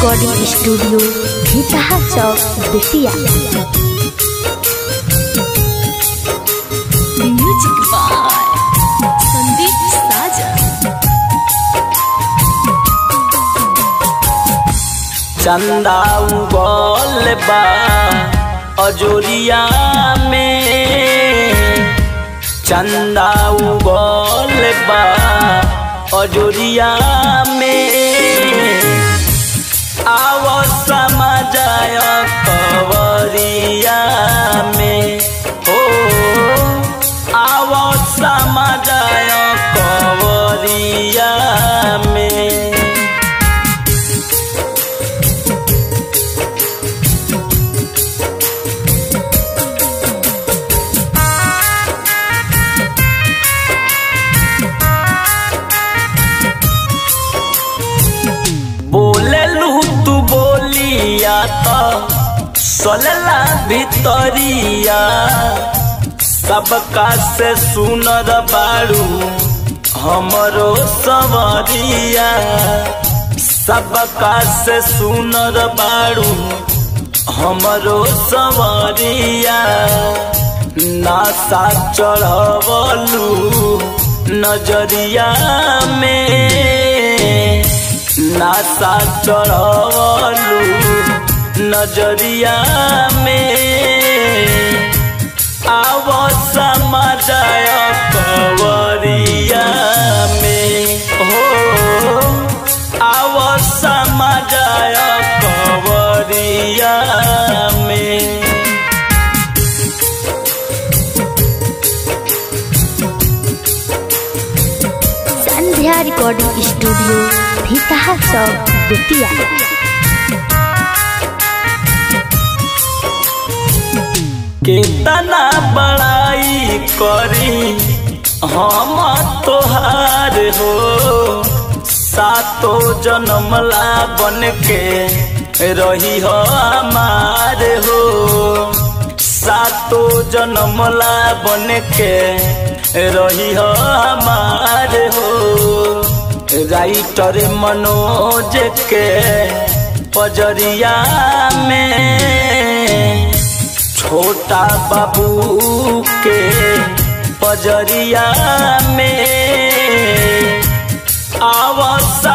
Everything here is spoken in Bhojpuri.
recording studio Bhitaha Chowk Bettiah music by Sandeep Sajan चंदा उगल बा अजोरिया में चंदा उगल बा अजोरिया में आव समझाय कवरिया में हो आव समझाय कवरिया में बोलेलू तू बोलिया तो सोलला भितरिया सबका से सुनर बाड़ू हमरो सवरिया सबका से सुनर बाड़ू हमरो सवरिया नासा चढ़वलू नजरिया में नासा चढ़वलू नजरिया में आव समाजय कवरिया में हो आव समाजय कवरिया में संध्या रिकॉर्डिंग स्टूडियो भीतहा चौक बेतिया कितना बड़ाई करी हम तोहार हो सातो जन्मला बन के रही हो हमार हो सातो जन्मला बन के रही हो हमार हो राइटर मनोज के पजरिया में छोटा बाबू के पजरिया में आवास